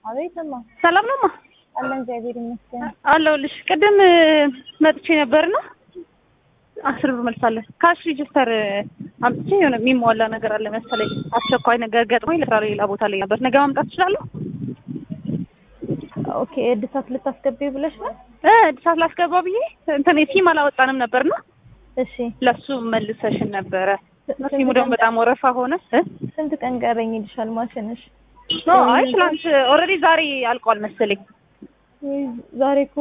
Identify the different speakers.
Speaker 1: አቤትማ
Speaker 2: ሰላም ነው ማ
Speaker 1: አለን እግዚአብሔር ይመስገን።
Speaker 2: አለሁልሽ። ቅድም መጥቼ ነበርና አስር ብር መልሳለን። ካሽ ሬጅስተር አምጥቼ የሆነ የሚሟላ ነገር አለ መሰለኝ አስቸኳይ ነገር ገጥሞኝ ለስራ ሌላ ቦታ ላይ ነበር። ነገ ማምጣት እችላለሁ?
Speaker 1: ኦኬ እድሳት ልታስገቢ ብለሽ ነው?
Speaker 2: እ እድሳት ላስገባ ብዬ እንትን ሲም አላወጣንም ነበርና
Speaker 1: እሺ
Speaker 2: ለሱ መልሰሽን ነበረ። ሲሙ ደግሞ በጣም ወረፋ ሆነ እ
Speaker 1: ስንት ቀን ቀረኝ ይልሻል ማሽንሽ?
Speaker 2: ኖ አይ ትናንት ኦልሬዲ ዛሬ አልቋል መሰለኝ።
Speaker 1: ወይ ዛሬ እኮ